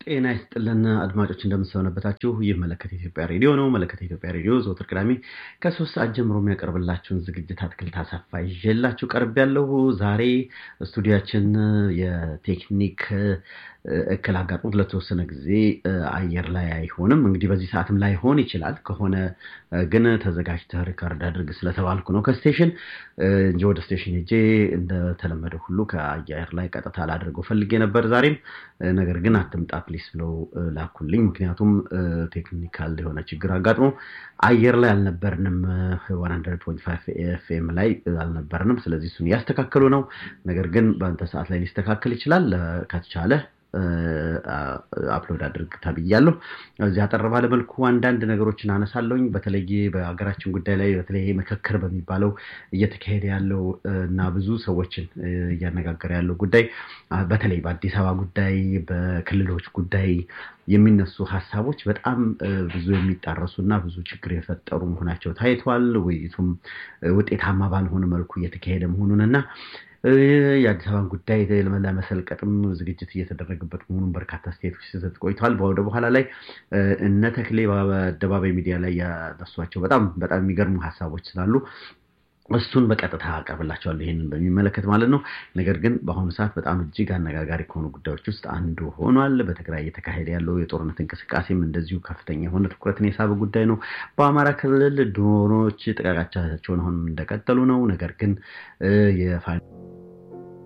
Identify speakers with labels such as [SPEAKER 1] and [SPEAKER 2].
[SPEAKER 1] ጤና ይስጥልን አድማጮች እንደምሰነበታችሁ። ይህ መለከት ኢትዮጵያ ሬዲዮ ነው። መለከት ኢትዮጵያ ሬዲዮ ዘወትር ቅዳሜ ከሶስት ሰዓት ጀምሮ የሚያቀርብላችሁን ዝግጅት አትክልት አሰፋ ይዤላችሁ ቀርብ ያለሁ። ዛሬ ስቱዲያችን የቴክኒክ እክል አጋጥሞት ለተወሰነ ጊዜ አየር ላይ አይሆንም። እንግዲህ በዚህ ሰዓትም ላይሆን ይችላል። ከሆነ ግን ተዘጋጅተህ ሪከርድ አድርግ ስለተባልኩ ነው ከስቴሽን እንጂ ወደ ስቴሽን ሄጄ እንደተለመደ ሁሉ ከአየር ላይ ቀጥታ ላደርገው ፈልጌ ነበር ዛሬም። ነገር ግን አትምጣ ፕሊስ ብለው ላኩልኝ። ምክንያቱም ቴክኒካል የሆነ ችግር አጋጥሞ አየር ላይ አልነበርንም። ኤፍኤም ላይ አልነበርንም። ስለዚህ እሱን እያስተካከሉ ነው። ነገር ግን በአንተ ሰዓት ላይ ሊስተካከል ይችላል ከተቻለ አፕሎድ አድርግ ተብያለሁ። እዚህ አጠር ባለ መልኩ አንዳንድ ነገሮችን አነሳለሁኝ። በተለይ በሀገራችን ጉዳይ ላይ በተለይ ምክክር በሚባለው እየተካሄደ ያለው እና ብዙ ሰዎችን እያነጋገረ ያለው ጉዳይ በተለይ በአዲስ አበባ ጉዳይ፣ በክልሎች ጉዳይ የሚነሱ ሀሳቦች በጣም ብዙ የሚጣረሱ እና ብዙ ችግር የፈጠሩ መሆናቸው ታይቷል። ውይይቱም ውጤታማ ባልሆነ መልኩ እየተካሄደ መሆኑን እና የአዲስ አበባን ጉዳይ ለመሰልቀጥም ዝግጅት እየተደረገበት መሆኑን በርካታ ስቴቶች ሲሰጥ ቆይተዋል። ወደ በኋላ ላይ እነ ተክሌ በአደባባይ ሚዲያ ላይ ያነሷቸው በጣም በጣም የሚገርሙ ሀሳቦች ስላሉ እሱን በቀጥታ አቀርብላቸዋለሁ ይህንን በሚመለከት ማለት ነው። ነገር ግን በአሁኑ ሰዓት በጣም እጅግ አነጋጋሪ ከሆኑ ጉዳዮች ውስጥ አንዱ ሆኗል። በትግራይ እየተካሄደ ያለው የጦርነት እንቅስቃሴም እንደዚሁ ከፍተኛ የሆነ ትኩረትን የሳበ ጉዳይ ነው። በአማራ ክልል ድሮኖች ጥቃቃቻቸውን አሁንም እንደቀጠሉ ነው። ነገር ግን